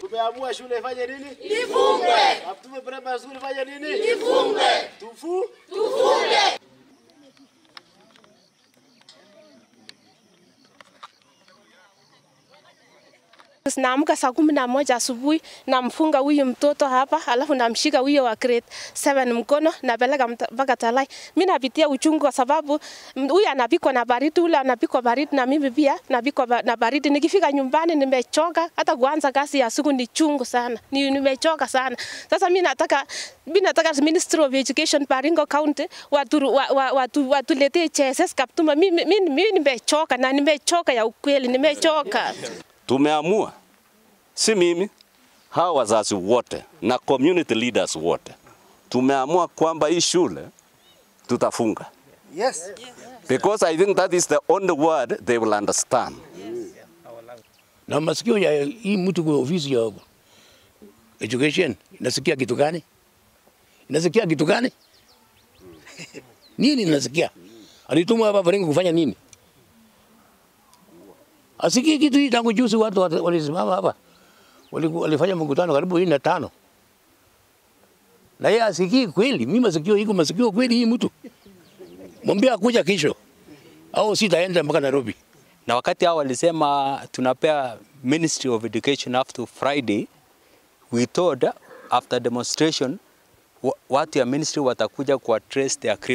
Tumeamua shule ifanye nini? Ifungwe. Kaptume primary school ifanye nini? Ifungwe. Tufu Tufunge. Naamka saa kumi na moja asubuhi, namfunga huyu mtoto hapa, alafu namshika huyo wa grade 7 mkono, napeleka mta- mpaka Talai. Mi napitia uchungu kwa sababu mm, huyu anapikwa na baridi, ule anapikwa baridi, na mimi pia napikwa ba- na baridi. Nikifika nyumbani nimechoka, hata kuanza kazi ya siku ni chungu sana, ni, nimechoka sana. Sasa mi nataka mi nataka Ministry of Education Baringo County watu, wa, wa, watu, watuletee JSS Kaptuma. Mimi mi, mi, mi nimechoka na nimechoka ya ukweli, nimechoka. Tumeamua, si mimi, hawa wazazi wote na community leaders wote tumeamua kwamba hii shule tutafunga. Yes. Because I think that is the only word they will understand. na masikio ya hii mtu kwa ofisi ya education inasikia kitu gani? Inasikia kitu gani? nini inasikia? Alitumwa hapa Baringo kufanya nini? Asikii kitu hii tangu juzi watu wat- walisimama hapa. Waliku- Walifanya mkutano karibu hii na tano. Na yeye asikii kweli, mimi masikio iko masikio kweli hii mtu. Mwambie akuja kesho. Au sitaenda mpaka Nairobi. na wakati hao walisema tunapea Ministry of Education up to Friday, we thought after demonstration wa- watu ya ministry watakuja kuaddress their